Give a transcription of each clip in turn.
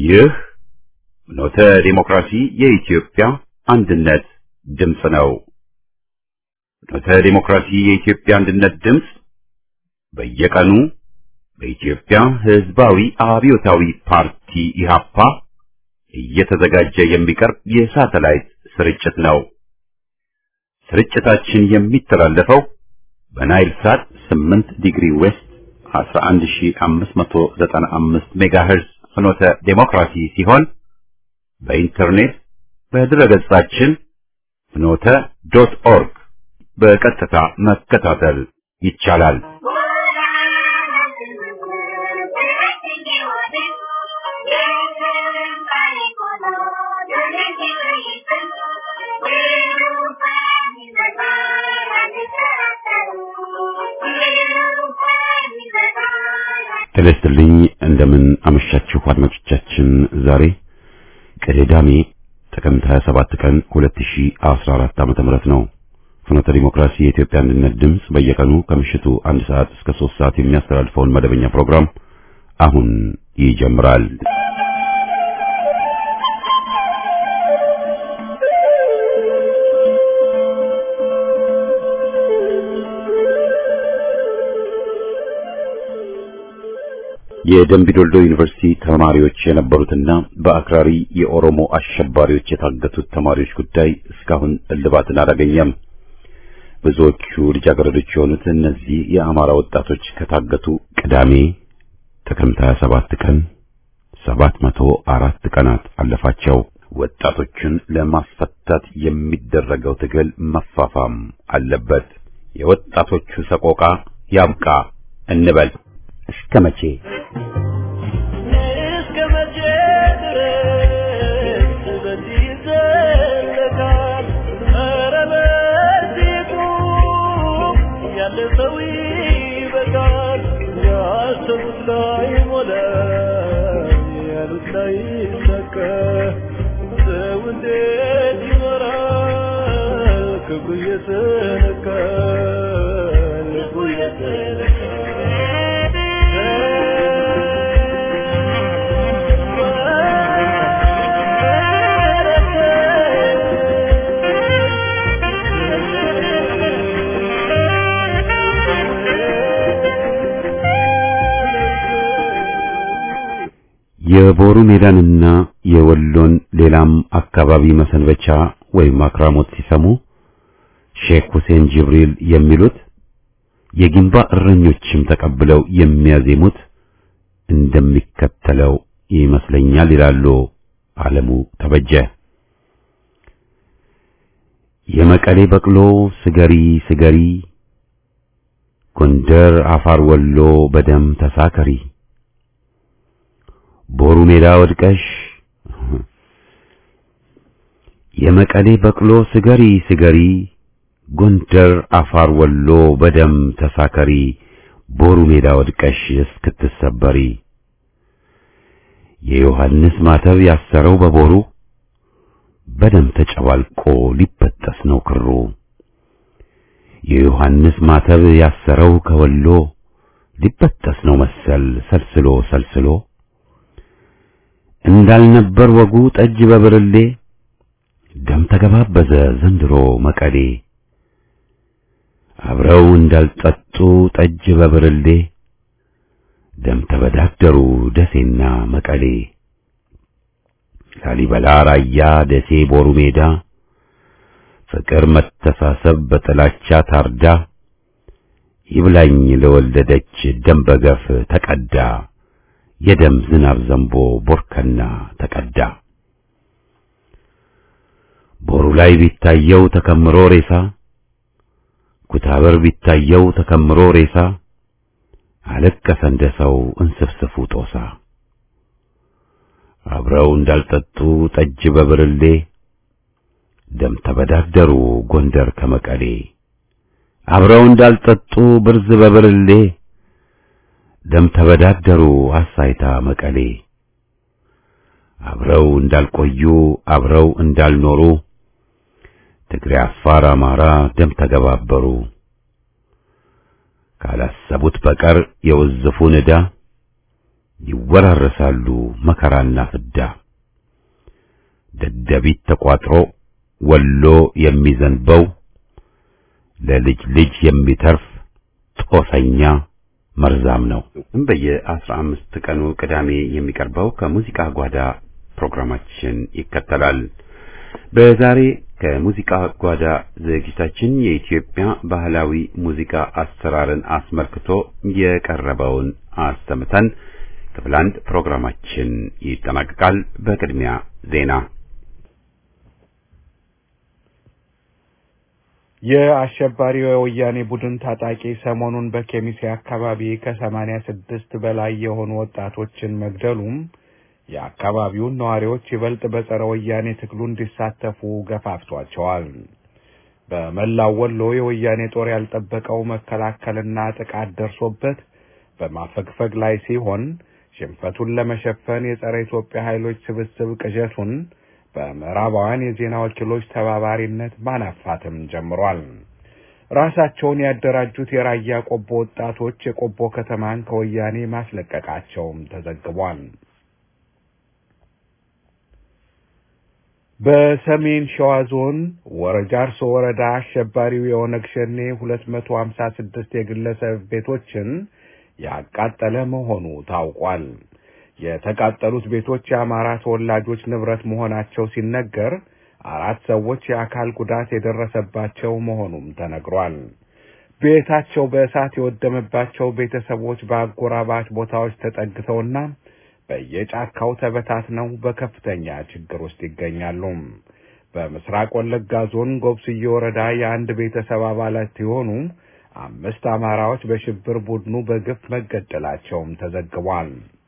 ይህ ኖተ ዲሞክራሲ የኢትዮጵያ አንድነት ድምፅ ነው። ኖተ ዲሞክራሲ የኢትዮጵያ አንድነት ድምፅ በየቀኑ በኢትዮጵያ ሕዝባዊ አብዮታዊ ፓርቲ ኢህአፓ እየተዘጋጀ የሚቀርብ የሳተላይት ስርጭት ነው። ስርጭታችን የሚተላለፈው በናይል ሳት 8 ዲግሪ ዌስት 11595 ሜጋሄርዝ ፍኖተ ዴሞክራሲ ሲሆን በኢንተርኔት በድረገጻችን ፍኖተ ዶት ኦርግ በቀጥታ መከታተል ይቻላል። ጤና ይስጥልኝ። እንደምን አመሻችሁ አድማጮቻችን። ዛሬ ቅዳሜ ጥቅምት 27 ቀን 2014 ዓመተ ምህረት ነው። ፍኖተ ዲሞክራሲ የኢትዮጵያ አንድነት ድምፅ በየቀኑ ከምሽቱ አንድ ሰዓት እስከ 3 ሰዓት የሚያስተላልፈውን መደበኛ ፕሮግራም አሁን ይጀምራል። የደምቢዶልዶ ዩኒቨርሲቲ ተማሪዎች የነበሩትና በአክራሪ የኦሮሞ አሸባሪዎች የታገቱት ተማሪዎች ጉዳይ እስካሁን እልባትን አላገኘም። ብዙዎቹ ልጃገረዶች የሆኑት እነዚህ የአማራ ወጣቶች ከታገቱ ቅዳሜ ጥቅምት 27 ቀን 704 ቀናት አለፋቸው። ወጣቶችን ለማስፈታት የሚደረገው ትግል መፋፋም አለበት። የወጣቶቹ ሰቆቃ ያብቃ እንበል። እስከ መቼ? እስከ መቼ ድረስ በዚህ ይዘለቃል? ኧረ በዚህ ቁም፣ ያለ ሰው ይበቃል። ያሰቡት ላይ ሞላ፣ ያሉት ላይ ይሳካ። ሰው እንዴት ይኖራል? ክብሩ እየተነካ ልቡ የቦሩ ሜዳንና የወሎን ሌላም አካባቢ መሰንበቻ ወይም አክራሞት ሲሰሙ ሼክ ሁሴን ጅብሪል የሚሉት የጊንባ እረኞችም ተቀብለው የሚያዜሙት እንደሚከተለው ይመስለኛል ይላሉ ዓለሙ ተበጀ። የመቀሌ በቅሎ ስገሪ ስገሪ፣ ጎንደር፣ አፋር፣ ወሎ በደም ተሳከሪ፣ ቦሩ ሜዳ ወድቀሽ የመቀሌ በቅሎ ስገሪ ስገሪ ጎንደር አፋር ወሎ በደም ተሳከሪ ቦሩ ሜዳ ወድቀሽ እስክትሰበሪ የዮሐንስ ማተብ ያሰረው በቦሩ በደም ተጨባልቆ ሊበጠስ ነው ክሩ የዮሐንስ ማተብ ያሰረው ከወሎ ሊበጠስ ነው መሰል ሰልስሎ ሰልስሎ እንዳልነበር ወጉ ጠጅ በብርሌ ደም ተገባበዘ ዘንድሮ መቀሌ አብረው እንዳልጠጡ ጠጅ በብርሌ ደም ተበዳደሩ ደሴና መቀሌ ላሊበላ ራያ ደሴ ቦሩ ሜዳ ፍቅር መተሳሰብ በጥላቻ ታርዳ ይብላኝ ለወለደች ደም በገፍ ተቀዳ የደም ዝናብ ዘንቦ ቦርከና ተቀዳ ቦሩ ላይ ቢታየው ተከምሮ ሬሳ ኩታበር ቢታየው ተከምሮ ሬሳ አለቀሰ እንደ ሰው እንስፍስፉ ጦሳ አብረው እንዳልጠጡ ጠጅ በብርሌ ደም ተበዳደሩ ጎንደር ከመቀሌ አብረው እንዳልጠጡ ብርዝ በብርሌ ደም ተበዳደሩ አሳይታ መቀሌ አብረው እንዳልቆዩ አብረው እንዳልኖሩ ትግሬ፣ አፋር፣ አማራ ደም ተገባበሩ። ካላሰቡት በቀር የውዝፉን ዕዳ ይወራረሳሉ መከራና ፍዳ ደደቢት ተቋጥሮ ወሎ የሚዘንበው ለልጅ ልጅ የሚተርፍ ጦሰኛ መርዛም ነው። በየአስራ አምስት ቀኑ ቅዳሜ የሚቀርበው ከሙዚቃ ጓዳ ፕሮግራማችን ይከተላል። በዛሬ ከሙዚቃ ጓዳ ዝግጅታችን የኢትዮጵያ ባህላዊ ሙዚቃ አሰራርን አስመልክቶ የቀረበውን አሰምተን ክፍል አንድ ፕሮግራማችን ይጠናቀቃል። በቅድሚያ ዜና። የአሸባሪው የወያኔ ቡድን ታጣቂ ሰሞኑን በኬሚሴ አካባቢ ከሰማኒያ ስድስት በላይ የሆኑ ወጣቶችን መግደሉም የአካባቢውን ነዋሪዎች ይበልጥ በጸረ ወያኔ ትግሉ እንዲሳተፉ ገፋፍቷቸዋል። በመላው ወሎ የወያኔ ጦር ያልጠበቀው መከላከልና ጥቃት ደርሶበት በማፈግፈግ ላይ ሲሆን ሽንፈቱን ለመሸፈን የጸረ ኢትዮጵያ ኃይሎች ስብስብ ቅዠቱን በምዕራባውያን የዜና ወኪሎች ተባባሪነት ማናፋትም ጀምሯል። ራሳቸውን ያደራጁት የራያ ቆቦ ወጣቶች የቆቦ ከተማን ከወያኔ ማስለቀቃቸውም ተዘግቧል። በሰሜን ሸዋ ዞን ወረጃርሶ ወረዳ አሸባሪው የኦነግ ሸኔ ሁለት መቶ ሀምሳ ስድስት የግለሰብ ቤቶችን ያቃጠለ መሆኑ ታውቋል። የተቃጠሉት ቤቶች የአማራ ተወላጆች ንብረት መሆናቸው ሲነገር አራት ሰዎች የአካል ጉዳት የደረሰባቸው መሆኑም ተነግሯል። ቤታቸው በእሳት የወደመባቸው ቤተሰቦች በአጎራባች ቦታዎች ተጠግተውና በየጫካው ተበታትነው በከፍተኛ ችግር ውስጥ ይገኛሉ። በምስራቅ ወለጋ ዞን ጎብስዬ ወረዳ የአንድ ቤተሰብ አባላት የሆኑ አምስት አማራዎች በሽብር ቡድኑ በግፍ መገደላቸውም ተዘግቧል።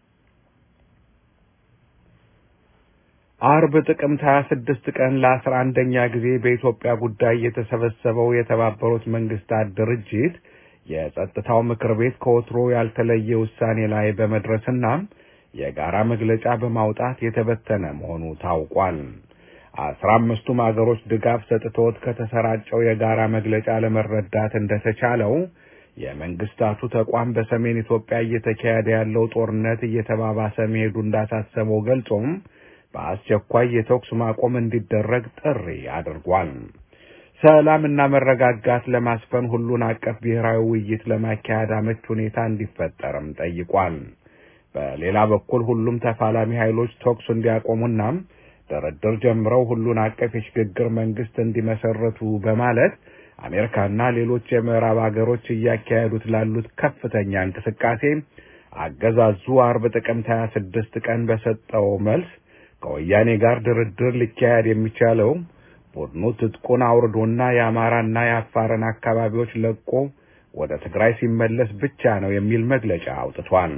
አርብ ጥቅምት 26 ቀን ለአስራ አንደኛ ጊዜ በኢትዮጵያ ጉዳይ የተሰበሰበው የተባበሩት መንግስታት ድርጅት የጸጥታው ምክር ቤት ከወትሮ ያልተለየ ውሳኔ ላይ በመድረስና የጋራ መግለጫ በማውጣት የተበተነ መሆኑ ታውቋል። አስራ አምስቱም አገሮች ድጋፍ ሰጥቶት ከተሰራጨው የጋራ መግለጫ ለመረዳት እንደተቻለው የመንግስታቱ ተቋም በሰሜን ኢትዮጵያ እየተካሄደ ያለው ጦርነት እየተባባሰ መሄዱ እንዳሳሰበው ገልጾም በአስቸኳይ የተኩስ ማቆም እንዲደረግ ጥሪ አድርጓል። ሰላምና መረጋጋት ለማስፈን ሁሉን አቀፍ ብሔራዊ ውይይት ለማካሄድ አመች ሁኔታ እንዲፈጠርም ጠይቋል። በሌላ በኩል ሁሉም ተፋላሚ ኃይሎች ተኩስ እንዲያቆሙና ድርድር ጀምረው ሁሉን አቀፍ የሽግግር መንግስት እንዲመሰረቱ በማለት አሜሪካና ሌሎች የምዕራብ አገሮች እያካሄዱት ላሉት ከፍተኛ እንቅስቃሴ አገዛዙ አርብ ጥቅምት 26 ቀን በሰጠው መልስ ከወያኔ ጋር ድርድር ሊካሄድ የሚቻለው ቡድኑ ትጥቁን አውርዶና የአማራና የአፋርን አካባቢዎች ለቆ ወደ ትግራይ ሲመለስ ብቻ ነው የሚል መግለጫ አውጥቷል።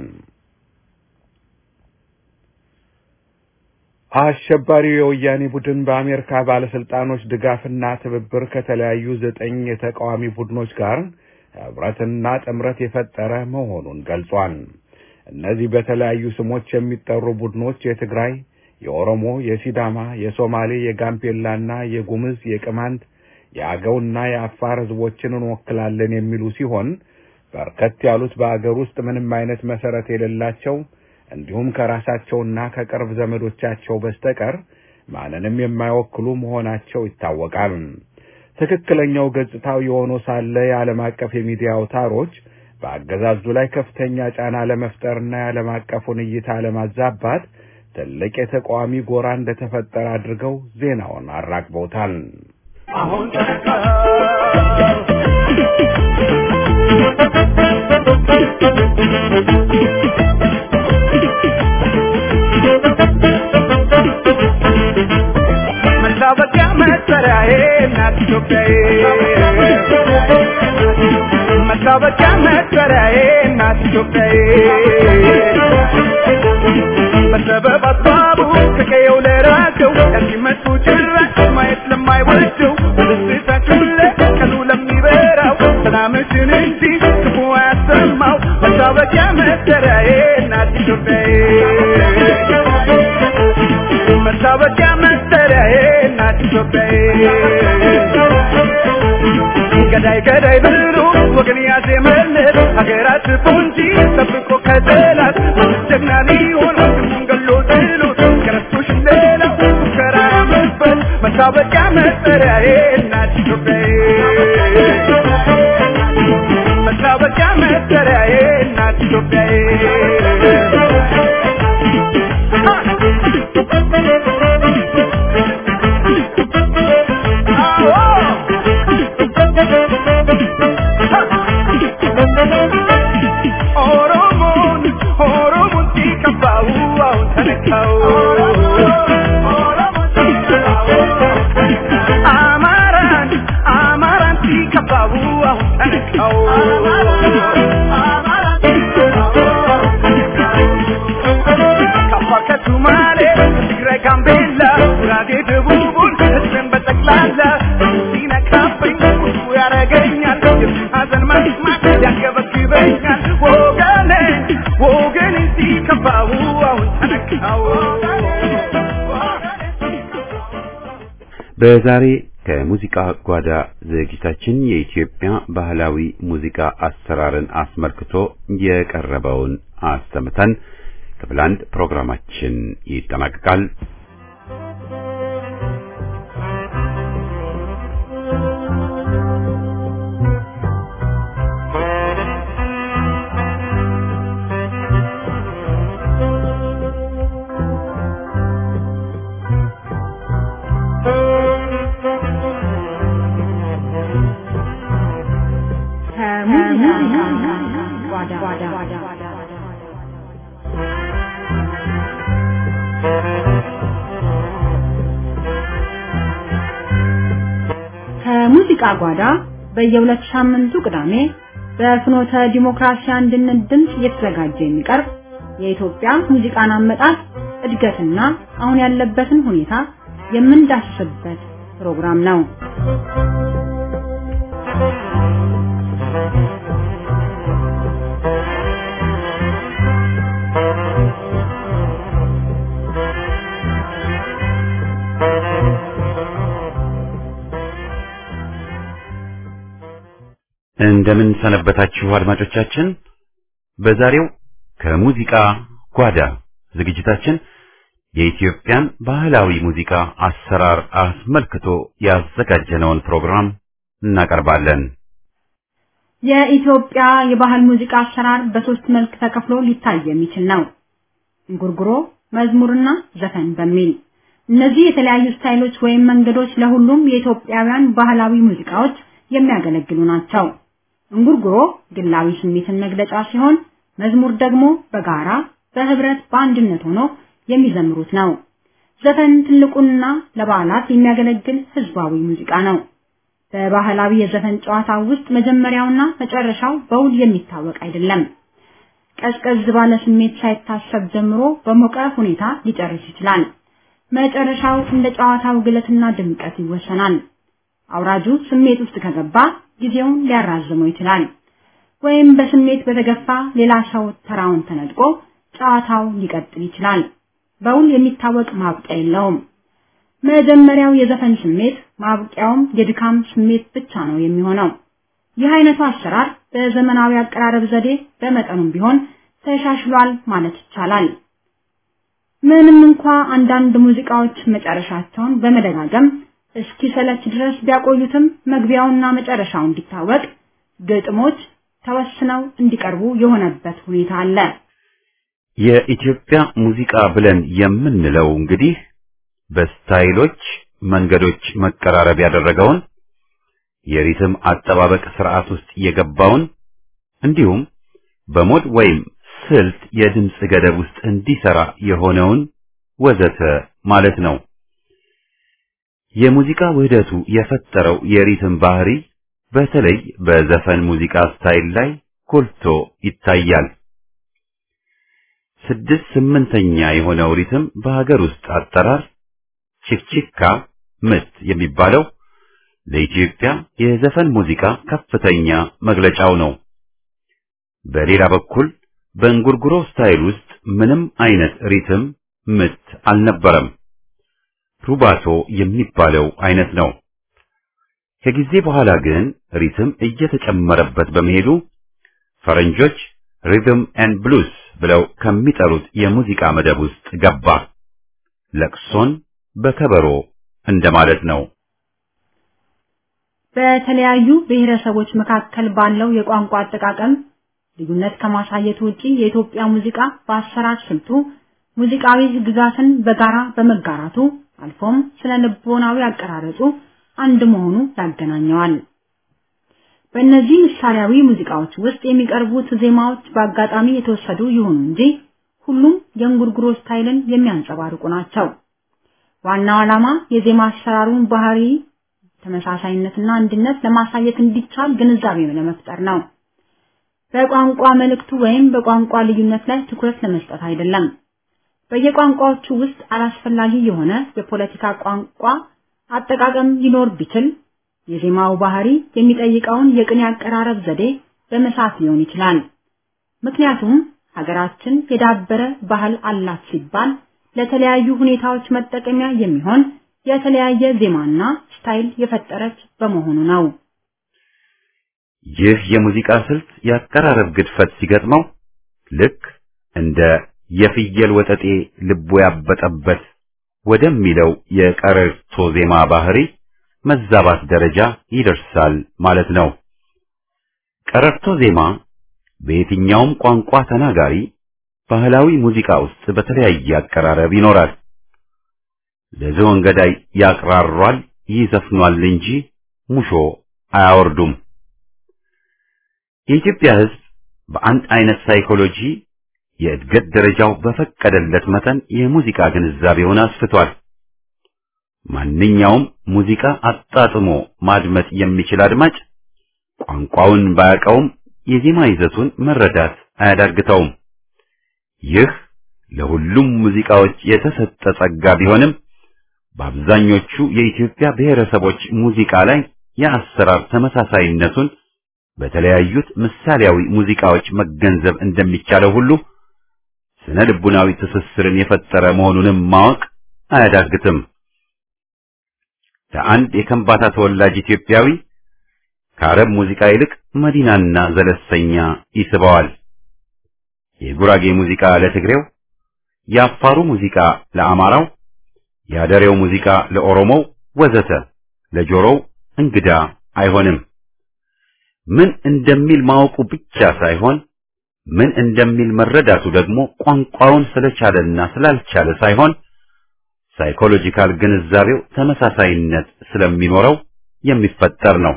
አሸባሪው የወያኔ ቡድን በአሜሪካ ባለስልጣኖች ድጋፍና ትብብር ከተለያዩ ዘጠኝ የተቃዋሚ ቡድኖች ጋር ህብረትና ጥምረት የፈጠረ መሆኑን ገልጿል። እነዚህ በተለያዩ ስሞች የሚጠሩ ቡድኖች የትግራይ፣ የኦሮሞ፣ የሲዳማ፣ የሶማሌ፣ የጋምቤላና የጉምዝ፣ የቅማንት፣ የአገውና የአፋር ህዝቦችን እንወክላለን የሚሉ ሲሆን በርከት ያሉት በአገር ውስጥ ምንም አይነት መሰረት የሌላቸው እንዲሁም ከራሳቸውና ከቅርብ ዘመዶቻቸው በስተቀር ማንንም የማይወክሉ መሆናቸው ይታወቃል። ትክክለኛው ገጽታው የሆነ ሳለ የዓለም አቀፍ የሚዲያ አውታሮች በአገዛዙ ላይ ከፍተኛ ጫና ለመፍጠርና የዓለም አቀፉን እይታ ለማዛባት ትልቅ የተቃዋሚ ጎራ እንደተፈጠረ አድርገው ዜናውን አራግበውታል። አሁን መታወቂያ መሰሪያዬ እናት ኢትዮጵያዬ መታወቂያ መሰሪያዬ እናት ኢትዮጵያዬ በሰበብ አስባቡ ከቀየው ለራቀው ለሚመጡ ጭራሽ ማየት ለማይወደው በደስታችን ለቀኑ ለሚበራው ሰላምሽን እንጂ ክፉ አያሰማው መታወቂያ መሰሪያዬ እናት ኢትዮጵያዬ መታወቂያ መሰሪያዬ እናት ኢትዮጵያዬ ገዳይ ገዳይ ብሎ ወገን ያዜመለት ሀገራት ፖንጂ ጠብቆ ከጠላት ጀግና ኢትዮጵያዬ ኦሮሞን ኦሮሞን ሲከፋው አሁን ተነካው አማራን አማራን ሲከፋው አሁን ተነካው ከአፋር ከሱማሌ ትግራይ ጋምቤላ ጉራጌ ደቡቡን ህዝብን በጠቅላላ ሲነካብኝ ቁጡ ያረገኛል የሱን ሀዘን መስማት ያንገበግበኛል ወገኔ ወገኔ ሲከፋው አሁን ተነካው በዛሬ ከሙዚቃ ጓዳ ዝግጅታችን የኢትዮጵያ ባህላዊ ሙዚቃ አሰራርን አስመልክቶ የቀረበውን አሰምተን ክፍል አንድ ፕሮግራማችን ይጠናቀቃል። ከሙዚቃ ጓዳ በየሁለት ሳምንቱ ቅዳሜ በፍኖተ ዲሞክራሲ አንድነት ድምፅ እየተዘጋጀ የሚቀርብ የኢትዮጵያ ሙዚቃን አመጣጥ እድገትና አሁን ያለበትን ሁኔታ የምንዳስስበት ፕሮግራም ነው። እንደምን ሰነበታችሁ አድማጮቻችን። በዛሬው ከሙዚቃ ጓዳ ዝግጅታችን የኢትዮጵያን ባህላዊ ሙዚቃ አሰራር አስመልክቶ ያዘጋጀነውን ፕሮግራም እናቀርባለን። የኢትዮጵያ የባህል ሙዚቃ አሰራር በሶስት መልክ ተከፍሎ ሊታይ የሚችል ነው። እንጉርጉሮ፣ መዝሙርና ዘፈን በሚል እነዚህ የተለያዩ ስታይሎች ወይም መንገዶች ለሁሉም የኢትዮጵያውያን ባህላዊ ሙዚቃዎች የሚያገለግሉ ናቸው። እንጉርጉሮ ግላዊ ስሜትን መግለጫ ሲሆን መዝሙር ደግሞ በጋራ በህብረት በአንድነት ሆኖ የሚዘምሩት ነው። ዘፈን ትልቁና ለበዓላት የሚያገለግል ህዝባዊ ሙዚቃ ነው። በባህላዊ የዘፈን ጨዋታ ውስጥ መጀመሪያውና መጨረሻው በውል የሚታወቅ አይደለም። ቀዝቀዝ ባለ ስሜት ሳይታሰብ ጀምሮ በሞቀ ሁኔታ ሊጨርስ ይችላል። መጨረሻው እንደ ጨዋታው ግለትና ድምቀት ይወሰናል። አውራጁ ስሜት ውስጥ ከገባ ጊዜውን ሊያራዝመው ይችላል። ወይም በስሜት በተገፋ ሌላ ሰው ተራውን ተነጥቆ ጨዋታው ሊቀጥል ይችላል። በውል የሚታወቅ ማብቂያ የለውም። መጀመሪያው የዘፈን ስሜት ማብቂያውም የድካም ስሜት ብቻ ነው የሚሆነው። ይህ አይነቱ አሰራር በዘመናዊ አቀራረብ ዘዴ በመጠኑም ቢሆን ተሻሽሏል ማለት ይቻላል። ምንም እንኳ አንዳንድ ሙዚቃዎች መጨረሻቸውን በመደጋገም እስኪሰለች ድረስ ቢያቆዩትም መግቢያውና መጨረሻው እንዲታወቅ ግጥሞች ተወስነው እንዲቀርቡ የሆነበት ሁኔታ አለ። የኢትዮጵያ ሙዚቃ ብለን የምንለው እንግዲህ በስታይሎች መንገዶች መቀራረብ ያደረገውን የሪትም አጠባበቅ ስርዓት ውስጥ የገባውን እንዲሁም በሞድ ወይም ስልት የድምፅ ገደብ ውስጥ እንዲሰራ የሆነውን ወዘተ ማለት ነው። የሙዚቃ ውህደቱ የፈጠረው የሪትም ባህሪ በተለይ በዘፈን ሙዚቃ ስታይል ላይ ጎልቶ ይታያል። ስድስት ስምንተኛ የሆነው ሪትም በሀገር ውስጥ አጠራር ቺክቺካ ምት የሚባለው ለኢትዮጵያ የዘፈን ሙዚቃ ከፍተኛ መግለጫው ነው። በሌላ በኩል በእንጉርጉሮ ስታይል ውስጥ ምንም አይነት ሪትም ምት አልነበረም። ሩባቶ የሚባለው አይነት ነው። ከጊዜ በኋላ ግን ሪትም እየተጨመረበት በመሄዱ ፈረንጆች ሪትም ኤንድ ብሉስ ብለው ከሚጠሩት የሙዚቃ መደብ ውስጥ ገባ። ለቅሶን በከበሮ እንደማለት ነው። በተለያዩ ብሔረሰቦች መካከል ባለው የቋንቋ አጠቃቀም ልዩነት ከማሳየቱ ውጪ የኢትዮጵያ ሙዚቃ በአሰራር ስልቱ ሙዚቃዊ ግዛትን በጋራ በመጋራቱ አልፎም ስነ ልቦናዊ አቀራረጹ አንድ መሆኑ ያገናኘዋል። በእነዚህ ምሳሌያዊ ሙዚቃዎች ውስጥ የሚቀርቡት ዜማዎች በአጋጣሚ የተወሰዱ ይሁኑ እንጂ ሁሉም የእንጉርጉሮ ስታይልን የሚያንጸባርቁ ናቸው። ዋናው ዓላማ የዜማ አሰራሩን ባህሪ ተመሳሳይነትና አንድነት ለማሳየት እንዲቻል ግንዛቤ ለመፍጠር ነው። በቋንቋ መልእክቱ ወይም በቋንቋ ልዩነት ላይ ትኩረት ለመስጠት አይደለም። በየቋንቋዎቹ ውስጥ አላስፈላጊ የሆነ የፖለቲካ ቋንቋ አጠቃቀም ሊኖር ቢችል የዜማው ባህሪ የሚጠይቀውን የቅኔ አቀራረብ ዘዴ በመሳት ሊሆን ይችላል። ምክንያቱም ሀገራችን የዳበረ ባህል አላት ሲባል ለተለያዩ ሁኔታዎች መጠቀሚያ የሚሆን የተለያየ ዜማና ስታይል የፈጠረች በመሆኑ ነው። ይህ የሙዚቃ ስልት የአቀራረብ ግድፈት ሲገጥመው ልክ እንደ የፍየል ወጠጤ ልቦ ያበጠበት ወደሚለው የቀረርቶ ዜማ ባህሪ መዛባት ደረጃ ይደርሳል ማለት ነው። ቀረርቶ ዜማ በየትኛውም ቋንቋ ተናጋሪ ባህላዊ ሙዚቃ ውስጥ በተለያየ አቀራረብ ይኖራል። ለዝሆን ገዳይ ያቅራሯል፣ ይዘፍኗል እንጂ ሙሾ አያወርዱም። የኢትዮጵያ ሕዝብ በአንድ አይነት ሳይኮሎጂ የእድገት ደረጃው በፈቀደለት መጠን የሙዚቃ ግንዛቤውን አስፍቷል። ማንኛውም ሙዚቃ አጣጥሞ ማድመጥ የሚችል አድማጭ ቋንቋውን ባያውቀውም የዜማ ይዘቱን መረዳት አያዳግተውም። ይህ ለሁሉም ሙዚቃዎች የተሰጠ ጸጋ ቢሆንም በአብዛኞቹ የኢትዮጵያ ብሔረሰቦች ሙዚቃ ላይ የአሰራር ተመሳሳይነቱን በተለያዩት ምሳሌያዊ ሙዚቃዎች መገንዘብ እንደሚቻለው ሁሉ ስነ ልቡናዊ ትስስርን የፈጠረ መሆኑንም ማወቅ አያዳግትም። ለአንድ የከምባታ ተወላጅ ኢትዮጵያዊ ከአረብ ሙዚቃ ይልቅ መዲናና ዘለሰኛ ይስበዋል። የጉራጌ ሙዚቃ ለትግሬው፣ የአፋሩ ሙዚቃ ለአማራው፣ የአደሬው ሙዚቃ ለኦሮሞው ወዘተ ለጆሮው እንግዳ አይሆንም። ምን እንደሚል ማወቁ ብቻ ሳይሆን ምን እንደሚል መረዳቱ ደግሞ ቋንቋውን ስለቻለና ስላልቻለ ሳይሆን ሳይኮሎጂካል ግንዛቤው ተመሳሳይነት ስለሚኖረው የሚፈጠር ነው።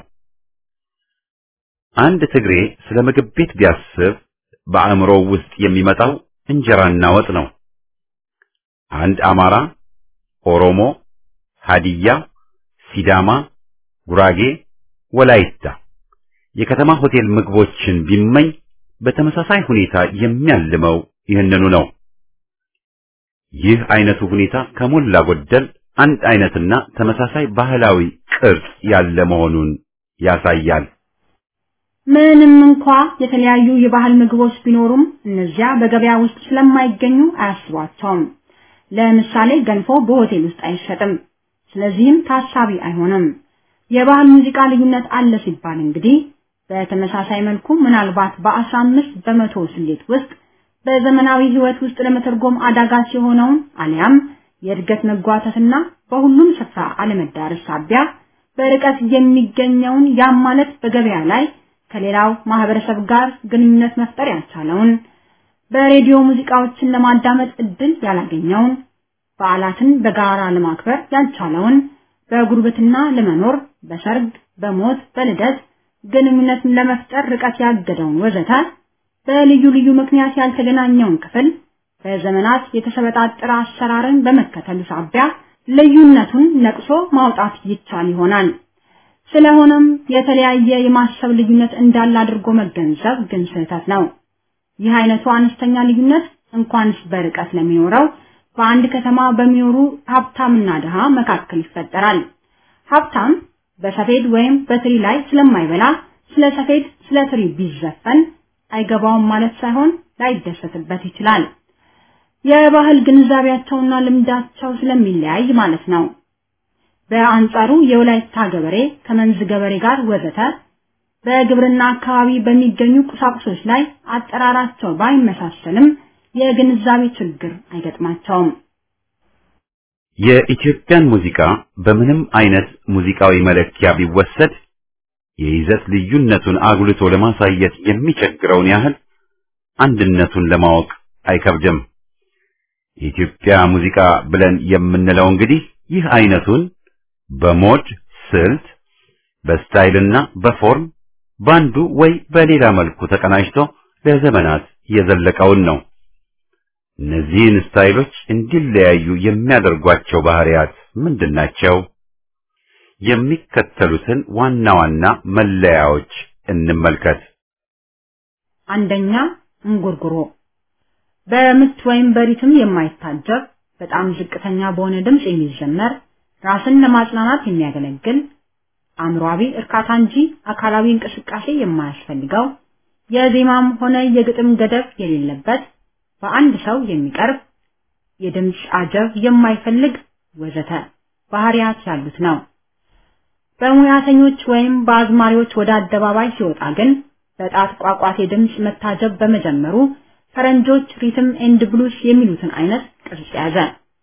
አንድ ትግሬ ስለ ምግብ ቤት ቢያስብ በአእምሮው ውስጥ የሚመጣው እንጀራና ወጥ ነው። አንድ አማራ፣ ኦሮሞ፣ ሀዲያ፣ ሲዳማ፣ ጉራጌ፣ ወላይታ የከተማ ሆቴል ምግቦችን ቢመኝ በተመሳሳይ ሁኔታ የሚያልመው ይህንኑ ነው። ይህ አይነቱ ሁኔታ ከሞላ ጎደል አንድ አይነትና ተመሳሳይ ባህላዊ ቅርጽ ያለ መሆኑን ያሳያል። ምንም እንኳ የተለያዩ የባህል ምግቦች ቢኖሩም እነዚያ በገበያ ውስጥ ስለማይገኙ አያስቧቸውም። ለምሳሌ ገንፎ በሆቴል ውስጥ አይሸጥም፣ ስለዚህም ታሳቢ አይሆንም። የባህል ሙዚቃ ልዩነት አለ ሲባል እንግዲህ በተመሳሳይ መልኩ ምናልባት በአስራ አምስት በመቶ ስሌት ውስጥ በዘመናዊ ሕይወት ውስጥ ለመተርጎም አዳጋች የሆነውን አሊያም የእድገት መጓተትና በሁሉም ስፍራ አለመዳረስ ሳቢያ በርቀት የሚገኘውን ያም ማለት በገበያ ላይ ከሌላው ማህበረሰብ ጋር ግንኙነት መፍጠር ያልቻለውን በሬዲዮ ሙዚቃዎችን ለማዳመጥ እድል ያላገኘውን በዓላትን በጋራ ለማክበር ያልቻለውን በጉርብትና ለመኖር በሰርግ፣ በሞት፣ በልደት ግንኙነትን ለመፍጠር ርቀት ያገደውን ወዘተ በልዩ ልዩ ምክንያት ያልተገናኘውን ክፍል በዘመናት የተሰበጣጠረ አሰራርን በመከተሉ ሳቢያ ልዩነቱን ነቅሶ ማውጣት ይቻል ይሆናል። ስለሆነም የተለያየ የማሰብ ልዩነት እንዳለ አድርጎ መገንዘብ ግን ስህተት ነው። ይህ አይነቱ አነስተኛ ልዩነት እንኳንስ በርቀት ለሚኖረው በአንድ ከተማ በሚኖሩ ሀብታምና ድሃ መካከል ይፈጠራል። ሀብታም በሰፌድ ወይም በትሪ ላይ ስለማይበላ ስለ ሰፌድ፣ ስለ ትሪ ቢዘፈን አይገባውም ማለት ሳይሆን ላይደሰትበት ይችላል። የባህል ግንዛቤያቸውና ልምዳቸው ስለሚለያይ ማለት ነው። በአንጻሩ የወላይታ ገበሬ ከመንዝ ገበሬ ጋር ወዘተ በግብርና አካባቢ በሚገኙ ቁሳቁሶች ላይ አጠራራቸው ባይመሳሰልም የግንዛቤ ችግር አይገጥማቸውም። የኢትዮጵያን ሙዚቃ በምንም አይነት ሙዚቃዊ መለኪያ ቢወሰድ የይዘት ልዩነቱን አጉልቶ ለማሳየት የሚቸግረውን ያህል አንድነቱን ለማወቅ አይከብድም። የኢትዮጵያ ሙዚቃ ብለን የምንለው እንግዲህ ይህ አይነቱን በሞድ ስልት፣ በስታይልና በፎርም ባንዱ ወይ በሌላ መልኩ ተቀናጅቶ ለዘመናት የዘለቀውን ነው። እነዚህን ስታይሎች እንዲለያዩ የሚያደርጓቸው ባህሪያት ምንድናቸው? የሚከተሉትን ዋና ዋና መለያዎች እንመልከት። አንደኛ እንጉርጉሮ በምት ወይም በሪትም የማይታጀብ በጣም ዝቅተኛ በሆነ ድምፅ የሚዘመር ራስን ለማጽናናት የሚያገለግል አእምሯዊ እርካታ እንጂ አካላዊ እንቅስቃሴ የማያስፈልገው የዜማም ሆነ የግጥም ገደብ የሌለበት በአንድ ሰው የሚቀርብ የድምፅ አጀብ የማይፈልግ ወዘተ ባህሪያት ያሉት ነው። በሙያተኞች ወይም በአዝማሪዎች ወደ አደባባይ ሲወጣ ግን በጣት ቋቋቴ ድምፅ መታጀብ በመጀመሩ ፈረንጆች ሪትም ኤንድ ብሉስ የሚሉትን አይነት ቅርጽ ያዘ።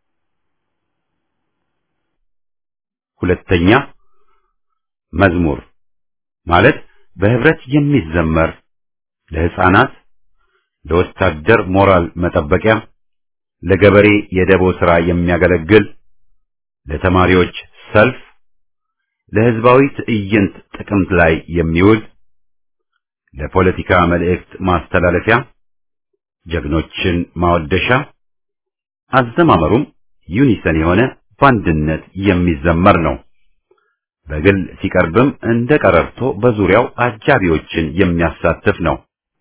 ሁለተኛ መዝሙር ማለት በህብረት የሚዘመር ለህፃናት፣ ለወታደር ሞራል መጠበቂያ፣ ለገበሬ የደቦ ሥራ የሚያገለግል፣ ለተማሪዎች ሰልፍ፣ ለህዝባዊ ትዕይንት ጥቅምት ላይ የሚውል፣ ለፖለቲካ መልእክት ማስተላለፊያ፣ ጀግኖችን ማወደሻ፣ አዘማመሩም ዩኒሰን የሆነ በአንድነት የሚዘመር ነው። በግል ሲቀርብም እንደ ቀረርቶ በዙሪያው አጃቢዎችን የሚያሳትፍ ነው።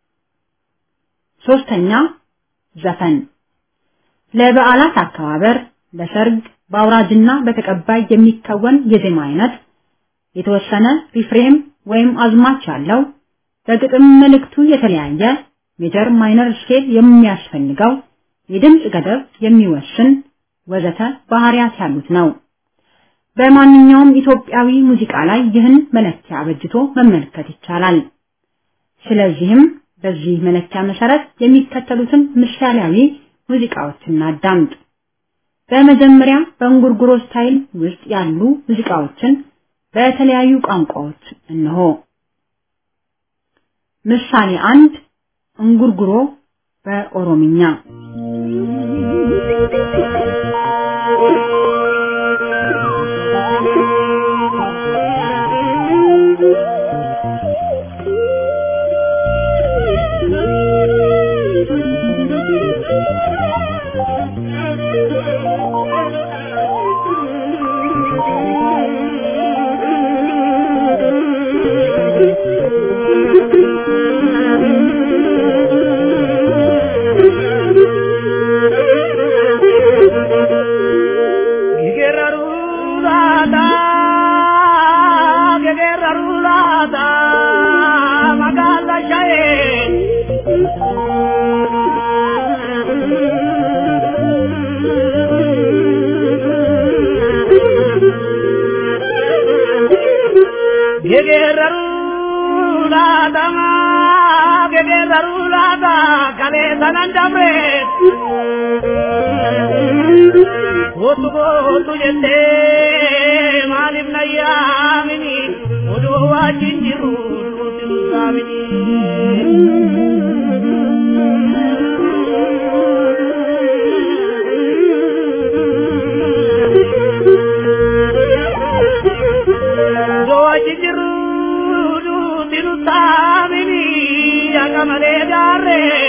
ሶስተኛ ዘፈን ለበዓላት አከባበር፣ ለሰርግ፣ በአውራጅና በተቀባይ የሚከወን የዜማ አይነት የተወሰነ ሪፍሬም ወይም አዝማች ያለው በግጥም መልእክቱ የተለያየ ሜጀር ማይነር ስኬል የሚያስፈልገው የድምፅ ገደብ የሚወስን ወዘተ ባህሪያት ያሉት ነው። በማንኛውም ኢትዮጵያዊ ሙዚቃ ላይ ይህን መለኪያ አበጅቶ መመልከት ይቻላል። ስለዚህም በዚህ መለኪያ መሰረት የሚከተሉትን ምሳሌያዊ ሙዚቃዎችን እናዳምጥ። በመጀመሪያ በእንጉርጉሮ ስታይል ውስጥ ያሉ ሙዚቃዎችን በተለያዩ ቋንቋዎች እንሆ። ምሳሌ አንድ እንጉርጉሮ በኦሮምኛ Gootu gootu jettee maaliif na yaamini odoo wajjin jiru duuti nu saamini. Odoo wajjin jiru duuti nu saamini akka malee gaarree.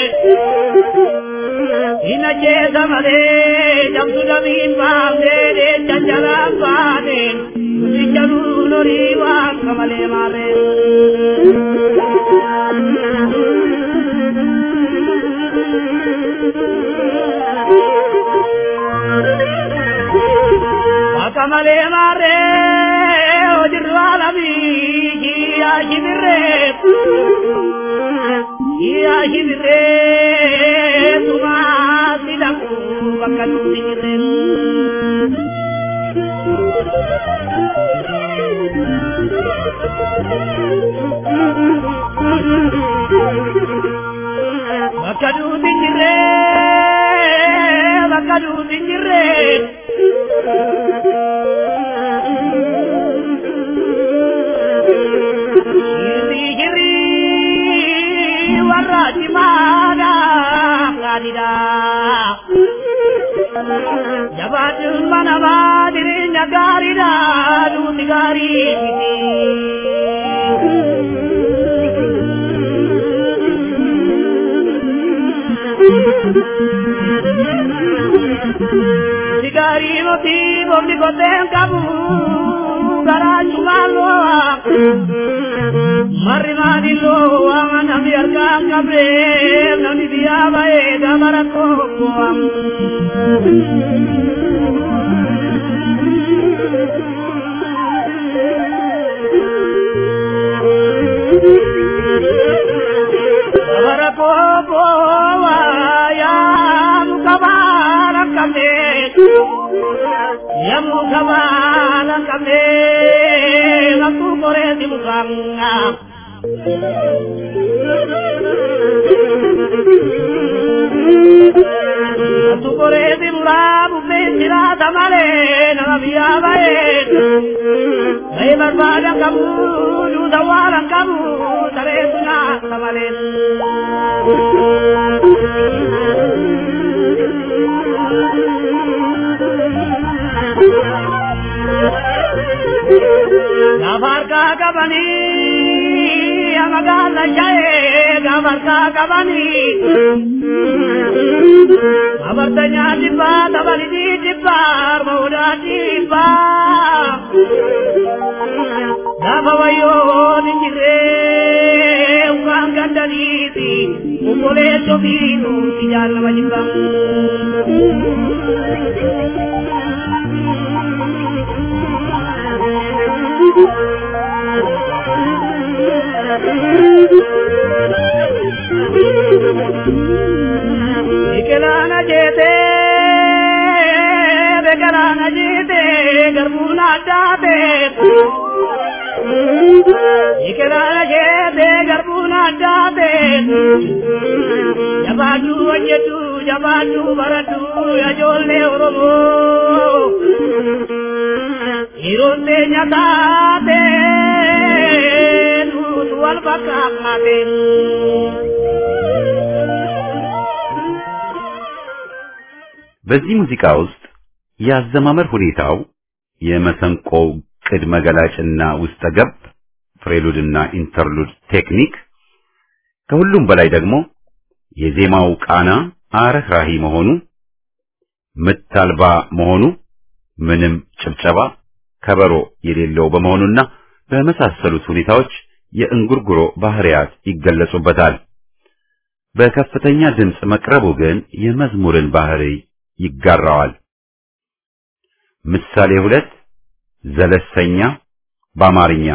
Ina jeesa malee jamtu damiin baafnee jajjalaan baaneen nuti jaluun horii waan kamalee maarree. Akka malee maarree hojirru alamii jiyyaa shibirree. Jiyyaa shibirree tumaa sidaku bakka nuti jirreen. Bakka nuti jirree bakka nuti jirree. Jirri jirri warra cimaadhaa. gaariidha. Jabaachuun mana baa jireenya gaariidha duuti gaarii miti. Gaarii moti boobni koteen qabu garaa cumaaloo marri maadiloo waan namni harkaan qabee namni biyyaa ba'ee dabara tokko. Dabara tokko yaa muka baala qabee. Yamu kabala kame waktu kore di mukanga Waktu kore di murabu pesira tamale nama biya bae Bae berbada kamu juda walang kamu tare tuna tamale Gabarka kabani, amagala jaye, gabarka kabani. Abartanya jibba, tabali di jibba, mauda jibba. Gaba wayo ninjire, ukang gandaliti, ukole tobinu, tijan majibba. Biqilaana jeete biqilaana jeete garbuun addaate. Biqilaana jeete garbuun addaate. Jabaadhu hojjetu jabaadhu baradhu ijoollee Oromoo. Yeroon teenya taate nutu wal fakkaate. በዚህ ሙዚቃ ውስጥ የአዘማመር ሁኔታው የመሰንቆው ቅድመ ገላጭና ውስጠ ገብ ፍሬሉድና ኢንተርሉድ ቴክኒክ ከሁሉም በላይ ደግሞ የዜማው ቃና አረህራሂ መሆኑ ምት አልባ መሆኑ ምንም ጭብጨባ ከበሮ የሌለው በመሆኑና በመሳሰሉት ሁኔታዎች የእንጉርጉሮ ባህሪያት ይገለጹበታል። በከፍተኛ ድምፅ መቅረቡ ግን የመዝሙርን ባህሪ ይጋራዋል። ምሳሌ ሁለት ዘለሰኛ በአማርኛ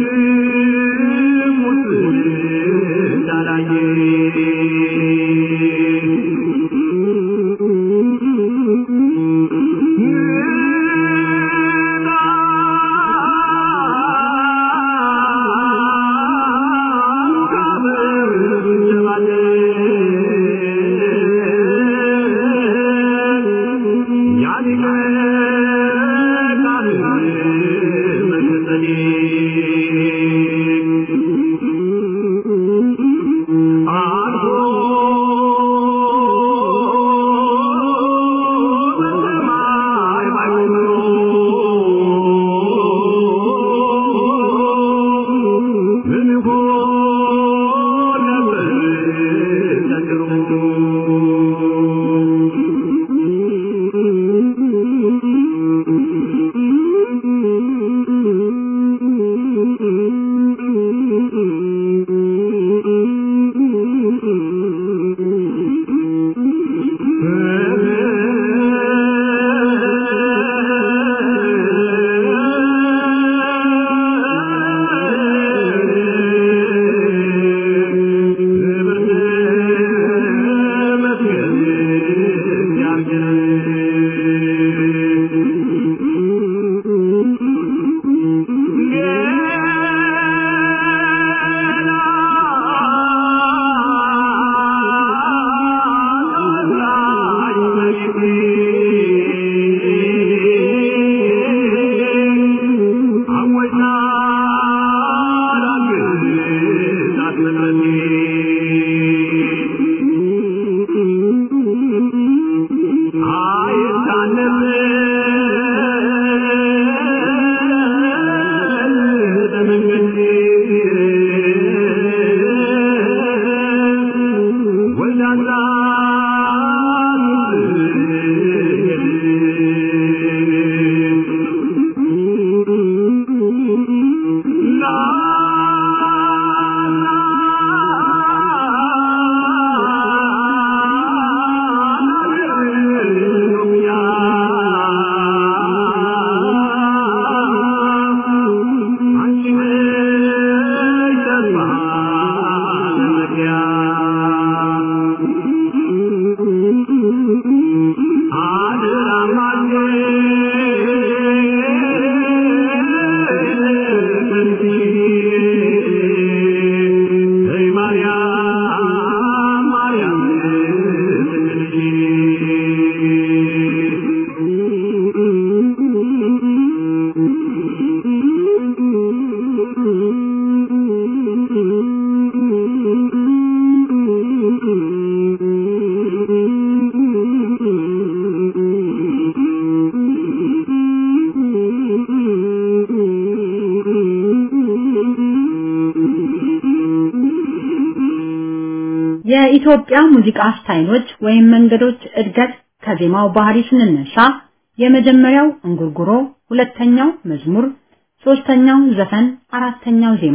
የኢትዮጵያ ሙዚቃ ስታይሎች ወይም መንገዶች እድገት ከዜማው ባህሪ ስንነሳ የመጀመሪያው እንጉርጉሮ፣ ሁለተኛው መዝሙር፣ ሶስተኛው ዘፈን፣ አራተኛው ዜማ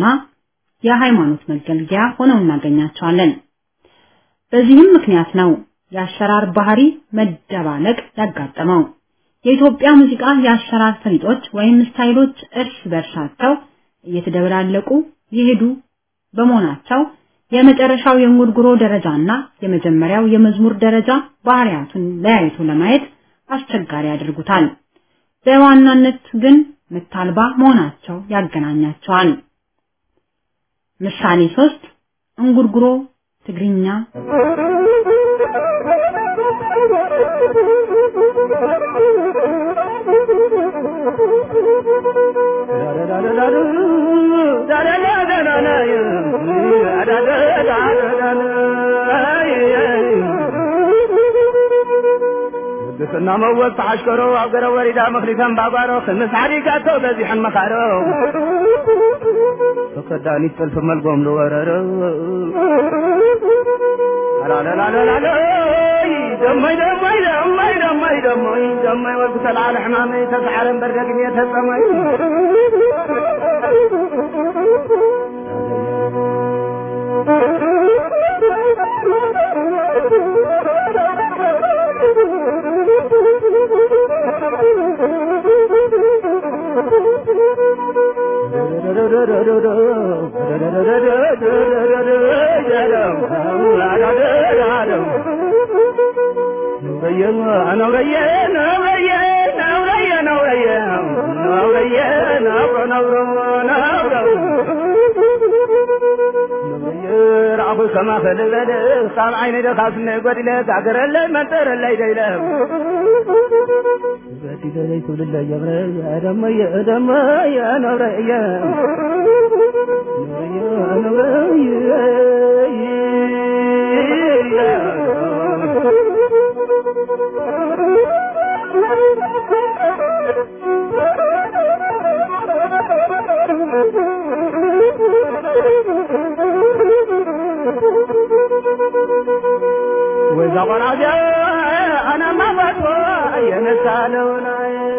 የሃይማኖት መገልገያ ሆነው እናገኛቸዋለን። በዚህም ምክንያት ነው የአሰራር ባህሪ መደባለቅ ያጋጠመው። የኢትዮጵያ ሙዚቃ የአሰራር ፈሊጦች ወይም ስታይሎች እርስ በርሳቸው እየተደበላለቁ የሄዱ በመሆናቸው የመጨረሻው የእንጉርጉሮ ደረጃና የመጀመሪያው የመዝሙር ደረጃ ባህሪያቱን ለያይቶ ለማየት አስቸጋሪ ያደርጉታል። በዋናነት ግን ምታልባ መሆናቸው ያገናኛቸዋል። ምሳሌ ሶስት እንጉርጉሮ ትግርኛ ቅድስና መወዝ ተዓሽከሮ ኣብ ገረ ወሪዳ መክሊተን ባጓሮ ክምስ ዓዲጋቶ በዚሐን መካሮ ተከዳኒት ጥልፊ መልጎም ዝወረሮ አላለላለላሎ ደመይ ደመይ ደመይ ደመይ ደመይ ደመይ ወልኩ ተልዓለ ሕማመይ ተሰዓረን በርገግሜ ተጸመይ كما فلبل صام عيني دخاف من قدلة تعقر اللي منطر اللي ديله بدي لي تقول الله يا غري يا دم يا دم يا نور يا نور يا وإذا قرأت أنا ما بطوى ينسالون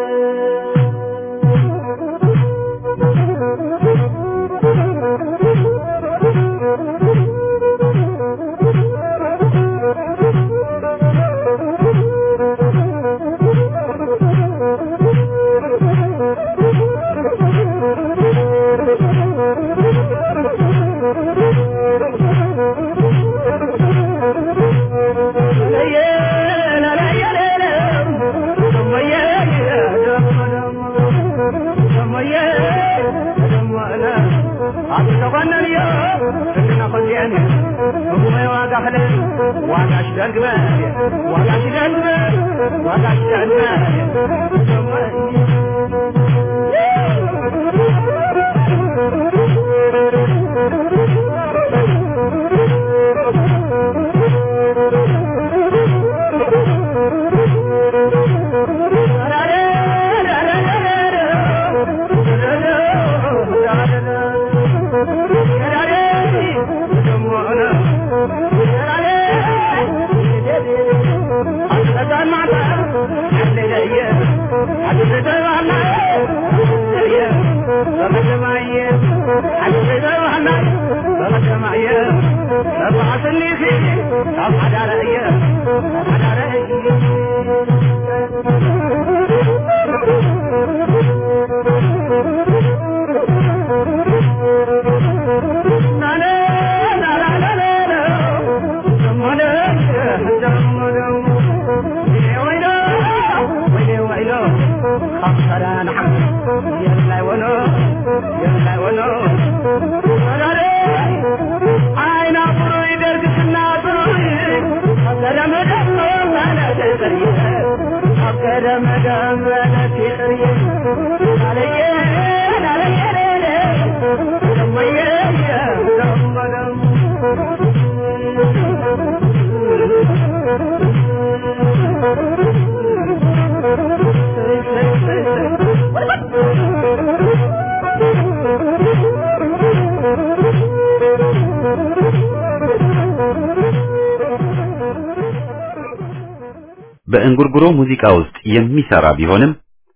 በእንጉርጉሮ ሙዚቃ ውስጥ የሚሰራ ቢሆንም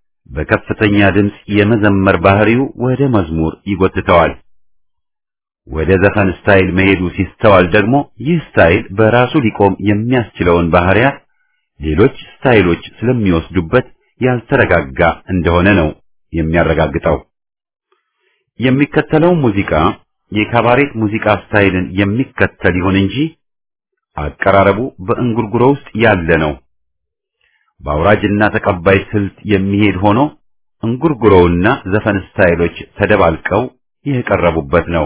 በከፍተኛ ድምፅ የመዘመር ባህሪው ወደ መዝሙር ይጎትተዋል። ወደ ዘፈን ስታይል መሄዱ ሲስተዋል ደግሞ ይህ ስታይል በራሱ ሊቆም የሚያስችለውን ባህሪያት ሌሎች ስታይሎች ስለሚወስዱበት ያልተረጋጋ እንደሆነ ነው የሚያረጋግጠው። የሚከተለው ሙዚቃ የካባሬት ሙዚቃ ስታይልን የሚከተል ይሁን እንጂ አቀራረቡ በእንጉርጉሮ ውስጥ ያለ ነው። በአውራጅና ተቀባይ ስልት የሚሄድ ሆኖ እንጉርጉሮውና ዘፈን ስታይሎች ተደባልቀው የቀረቡበት ነው።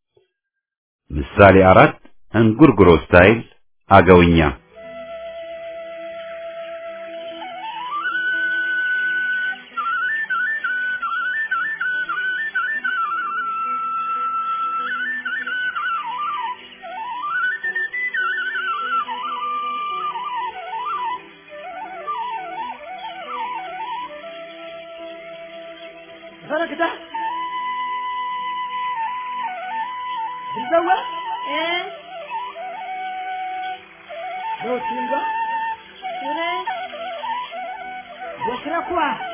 ምሳሌ አራት እንጉርጉሮ ስታይል አገውኛ ፈረክታ ይዘዋ እ ዶቲንጋ ሱረ ወክረኳ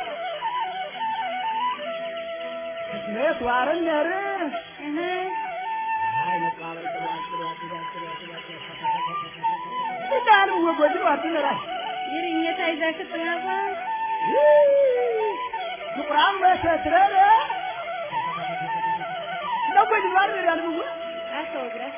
ስሜት ዋረነር እህ አይ መቃበል ይዳሉ ወጎጅ ዋትነራ ይርኘታ ይዛችሁ ጥናባ ቁራም መሰትረረ አስወግረህ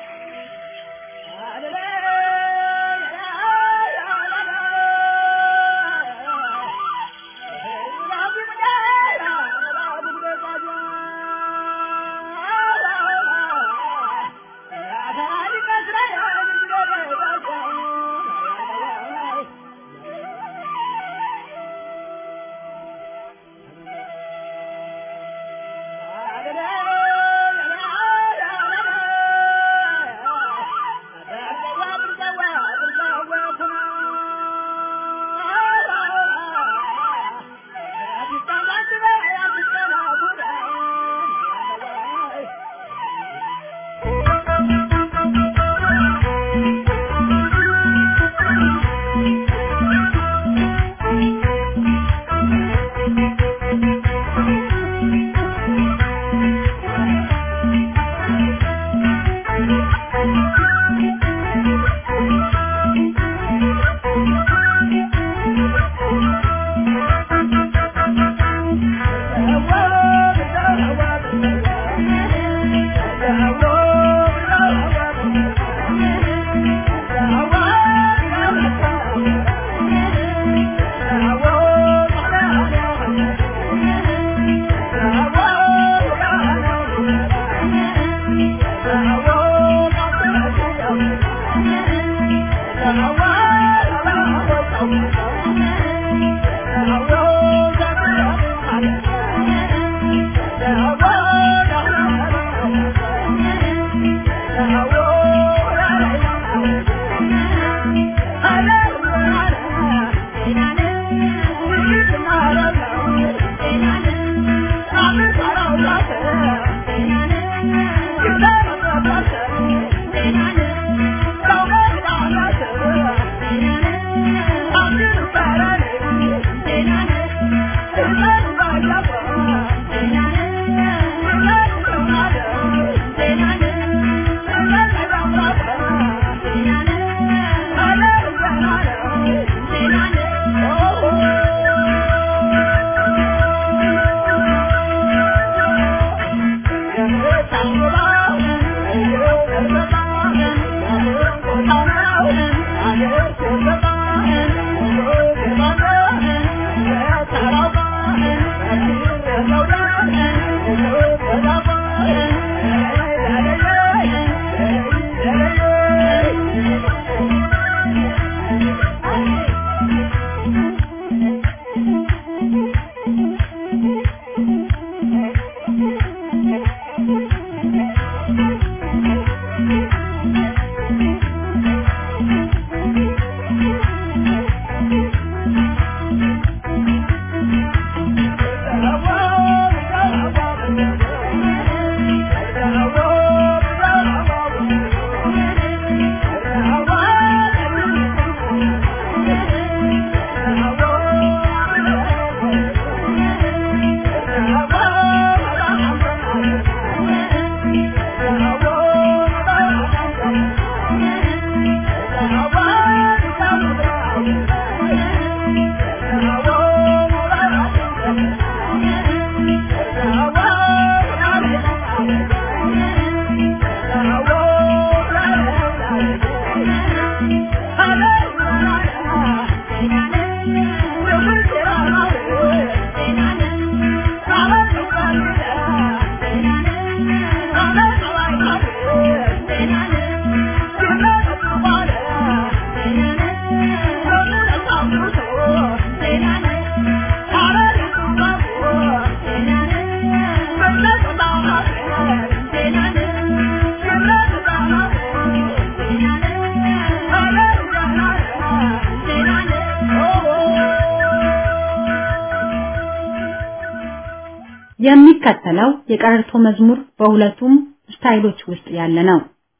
የሚከተለው የቀረርቶ መዝሙር በሁለቱም ስታይሎች ውስጥ ያለ ነው።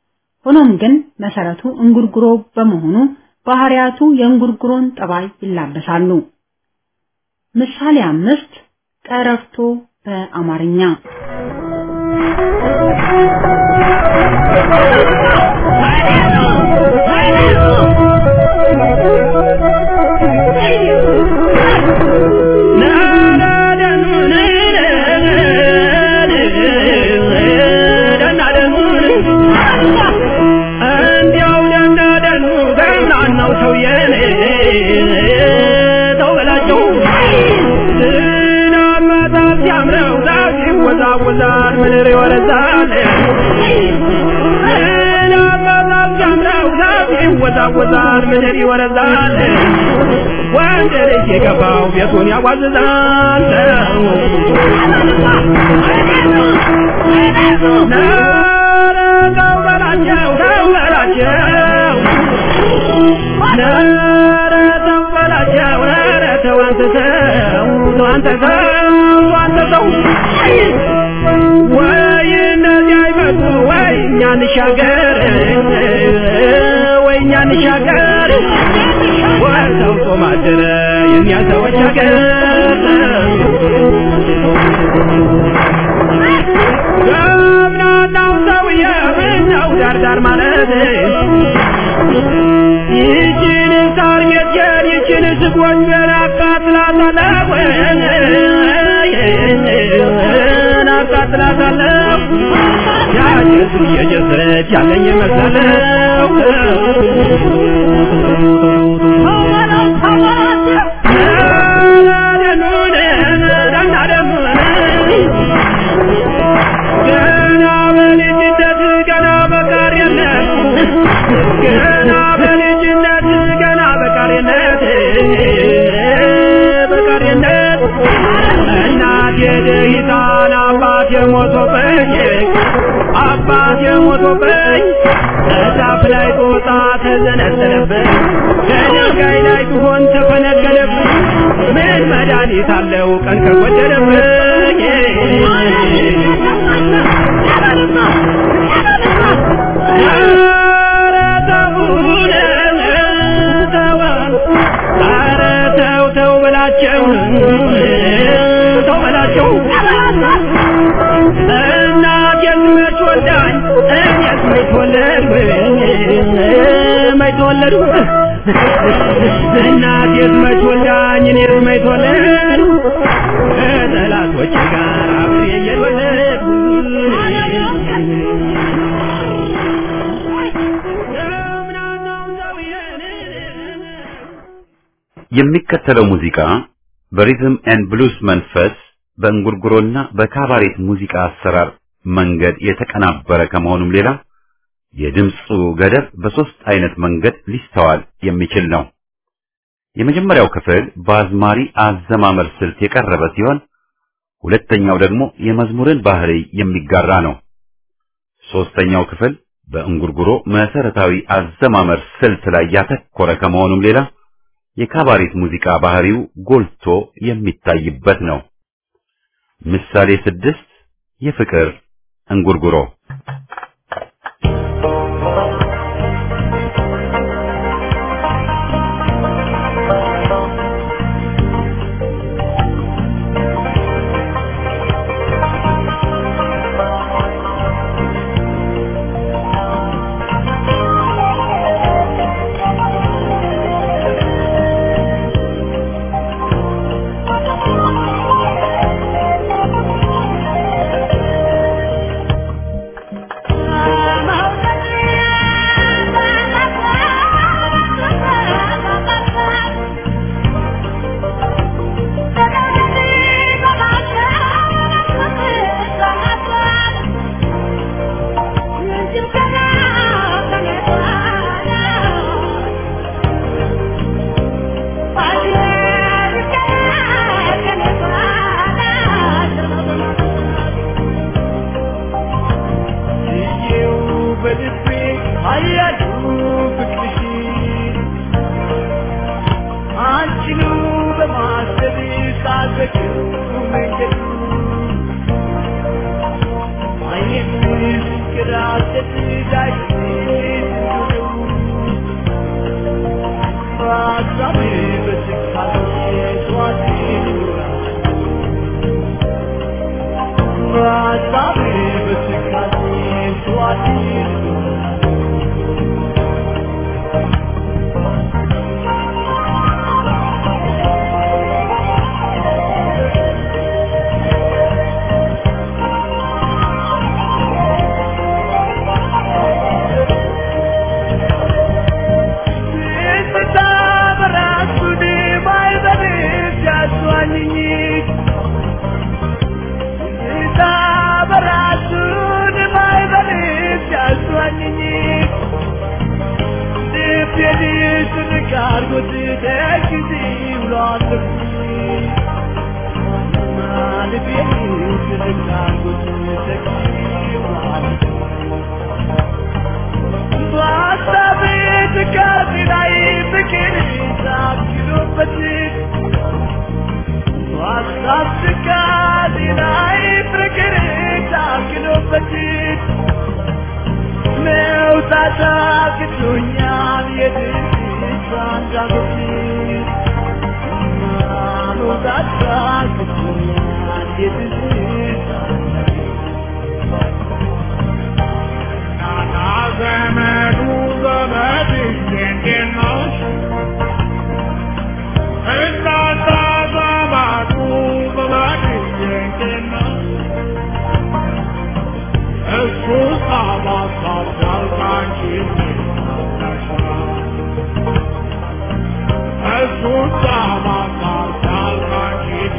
ሆኖም ግን መሰረቱ እንጉርጉሮ በመሆኑ ባህሪያቱ የእንጉርጉሮን ጠባይ ይላበሳሉ። ምሳሌ አምስት ቀረርቶ በአማርኛ Na ይወዛወዛል ምድር ይወረዛል ወንድ ልጅ የገባው ቤቱን ያዋዝዛል ኧረ ተው በላቸው ተው በላቸው ኧረ ተው በላቸው ኧረ ተው አንተ ተው ተው አንተ ተው አንተ ተው ወይ እነዚህ አይመጡ ወይ እኛ እንሻገር ወይ እኛ እንሻገር ወይ ሰው ጾም አደረ የእኛ ሰዎች ሀገር ገብናናው ሰውዬ ምነው ዳርዳር ማለት ይችን ሳር ሜትየን ይችን ስጎንጀን አቃጥላታለሁ አቃጥላታለሁ ያጭሱ እየጨሰች ያለኝ መሰለው ገና በልጅነት ገና በቃሪነት ገና በልጅነት ገና በቃሪነት በቃሪነት እናቴ ደሂታን አባቴ ሞቶብኝ አባቴ ሞቶብኝ እዛፍ ላይ ጦጣ ተዘነዘለብኝ ከድንጋይ ላይ ቢሆን ተፈነገለብኝ ምን መድኃኒት አለው ቀን ከጎደለብኝ ኧረ ተውን ተው ኧረ ተው ተው በላቸው ተው በላቸው እናቴን መች ወልዳኝ እኔስ መች ወለድኩኝ መች ተወለድኩ እናቴስ መች ወልዳኝ እኔስ መች ተወለድኩ ከጠላቶቼ ጋር አብሬ እየተወለድኩ የሚከተለው ሙዚቃ በሪዝም ኤንድ ብሉስ መንፈስ በእንጉርጉሮና በካባሬት ሙዚቃ አሰራር መንገድ የተቀናበረ ከመሆኑም ሌላ የድምፁ ገደብ በሶስት አይነት መንገድ ሊስተዋል የሚችል ነው። የመጀመሪያው ክፍል በአዝማሪ አዘማመር ስልት የቀረበ ሲሆን ሁለተኛው ደግሞ የመዝሙርን ባህሪ የሚጋራ ነው። ሶስተኛው ክፍል በእንጉርጉሮ መሰረታዊ አዘማመር ስልት ላይ ያተኮረ ከመሆኑም ሌላ የካባሬት ሙዚቃ ባህሪው ጎልቶ የሚታይበት ነው። ምሳሌ ስድስት የፍቅር እንጉርጉሮ Thank you. ታክቶኛል የትዝታ አንዳጎቴ መውጣት ታክቶኛል የትዝታ ናና ዘመዱ ዘመድ እንዴት ነው እናንተ ዘመዱ ዘመድ እንዴት ነው እሱ ሳባሳሳል ካንቺ እሱ ሳባሳሳል ካንቺ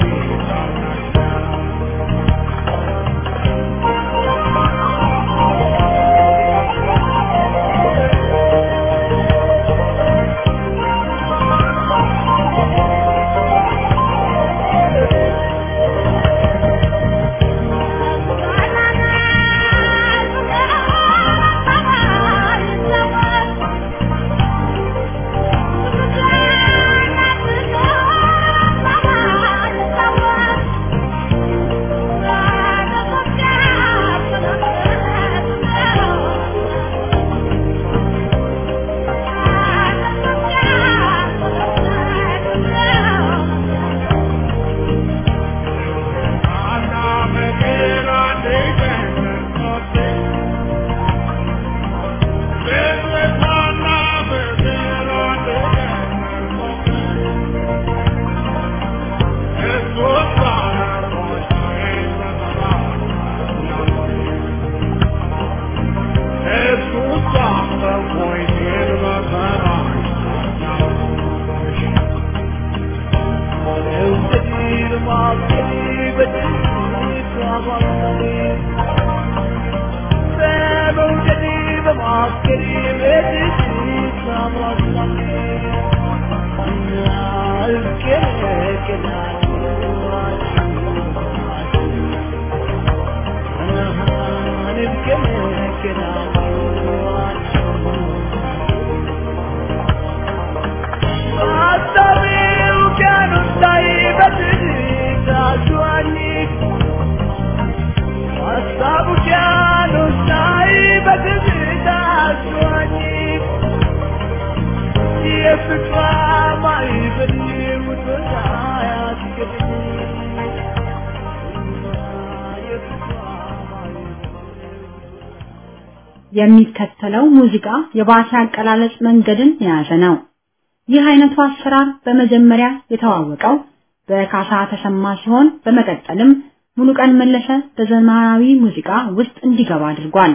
የሚከተለው ሙዚቃ የባቲ አቀላለጽ መንገድን የያዘ ነው። ይህ አይነቱ አሰራር በመጀመሪያ የተዋወቀው በካሳ ተሰማ ሲሆን በመቀጠልም ሙሉቀን መለሰ በዘመናዊ ሙዚቃ ውስጥ እንዲገባ አድርጓል።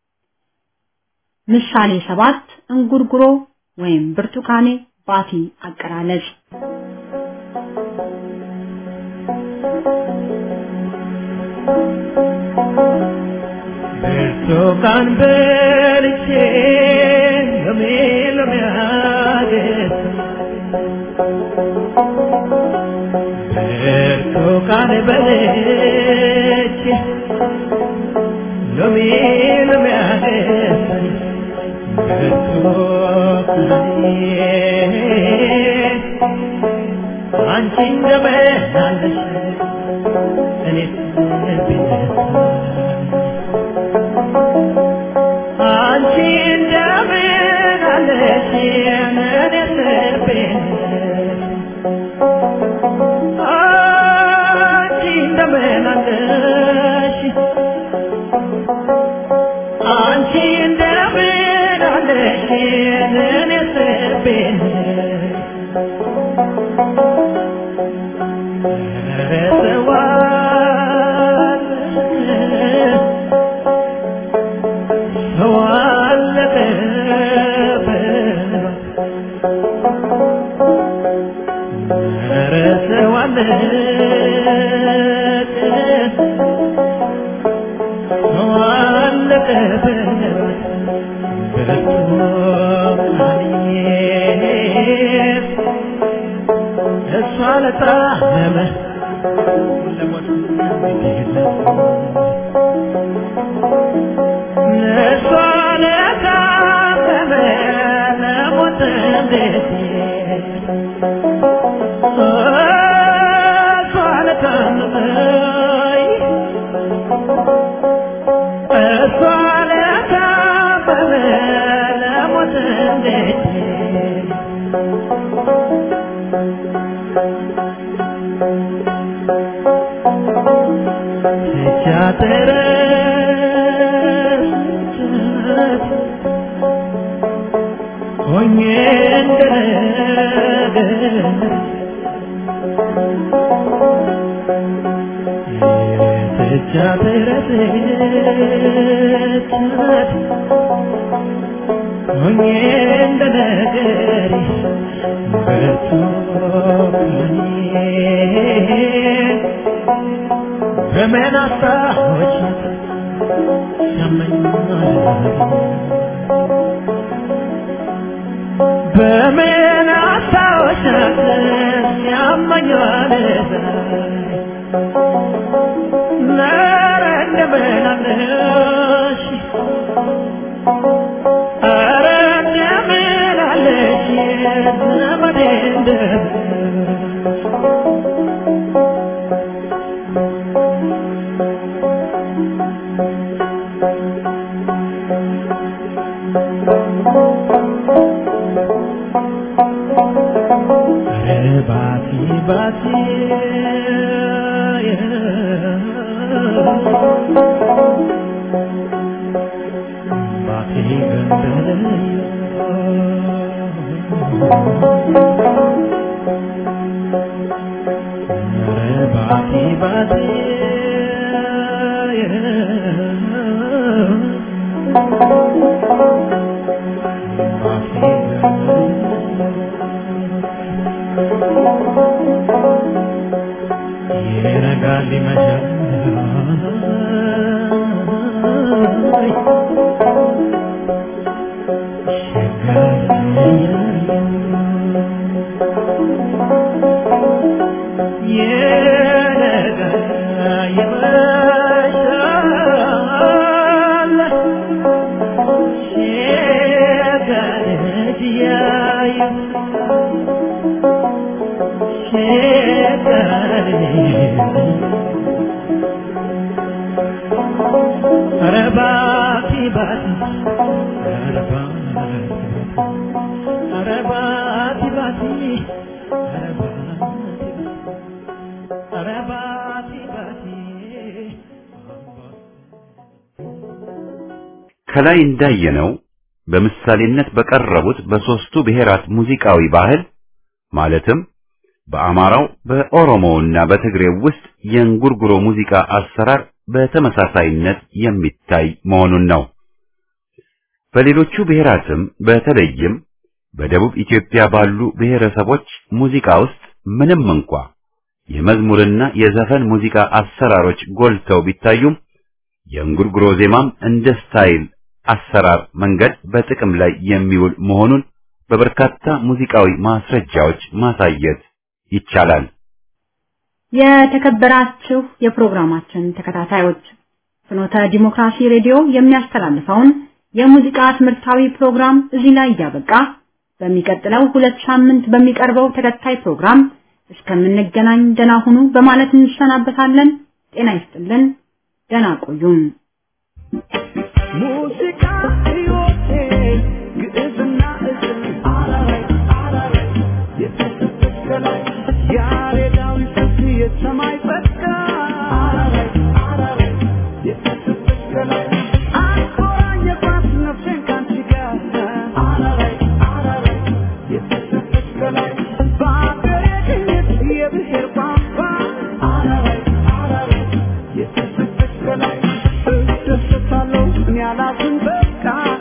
ምሳሌ ሰባት እንጉርጉሮ ወይም ብርቱካኔ ባቲ አቀላለጽ ብርቱካን በልቼ ሎሜ ሎሜ አገኘ ብርቱካን በልቼ ሎሜ ሎሜ አገኘ ብርቱካኔ አንቺ እንደምን አለሽ እኔስ ብነሳ አንቺ እንደምን አለሽ እኔስ ብነሳ አንቺ እንደምን አለሽ አንቺ እንደምን አለሽ እኔስ ብነሳ እሷ ለጣመመ ለሞት እሷ ለታመመ ለሞት እንዴት እሷ ለታመመ እሷ ለታመመ ተረስቻት ሆኜ እንደነገር የትቻት ረስቻት ሆኜ እንደነገር በርቱ ከኔ በምን አስታወቻት ያመኛል በምን አስታወሻት ያመኛል ኧረ እንደምን አለሽ ኧረ እንደምን አለሽ ዘመዴ እንደምን ኧረ ባቲ ባቲ ባቲ ገንደለዮ ኧረ ባቲ ባቲ ባቲ ይነጋል ይመሻል ይነጋል ይመሻል ሸጋድ ያዩ ኧረ ባቲ ባቲ ኧረ ባቲ ኧረ ባቲ ባቲ ኧረ ባቲ ኧረ ባቲ ባቲ ከላይ እንዳየነው በምሳሌነት በቀረቡት በሶስቱ ብሔራት ሙዚቃዊ ባህል ማለትም በአማራው በኦሮሞውና በትግሬው ውስጥ የእንጉርጉሮ ሙዚቃ አሰራር በተመሳሳይነት የሚታይ መሆኑን ነው። በሌሎቹ ብሔራትም በተለይም በደቡብ ኢትዮጵያ ባሉ ብሔረሰቦች ሙዚቃ ውስጥ ምንም እንኳ የመዝሙርና የዘፈን ሙዚቃ አሰራሮች ጎልተው ቢታዩም የእንጉርጉሮ ዜማም እንደ ስታይል አሰራር መንገድ በጥቅም ላይ የሚውል መሆኑን በበርካታ ሙዚቃዊ ማስረጃዎች ማሳየት ይቻላል። የተከበራችሁ የፕሮግራማችን ተከታታዮች ፍኖተ ዲሞክራሲ ሬዲዮ የሚያስተላልፈውን የሙዚቃ ትምህርታዊ ፕሮግራም እዚህ ላይ እያበቃ በሚቀጥለው ሁለት ሳምንት በሚቀርበው ተከታይ ፕሮግራም እስከምንገናኝ ደህና ሁኑ በማለት እንሰናበታለን። ጤና ይስጥልን። ደህና ቆዩን። ሙዚቃ ሕይወቴ ግዕዝና እዝል አላላይ አላላይ የተሰጠች ከላይ ያሬዳዊ ስልት የሰማይ ጸጋ አላላይ አላላይ የተሰጠች ከላይ አቆራኘባት ነፍሴን ካንቺ ጋር አላላይ አላላይ የተሰጠች ከላይ በአገሬ ቅኝት የብሔር ቋንቋ አላላይ አላላይ የተሰጠች ከላይ እደሰታለሁ እኔ አላዝን በቃ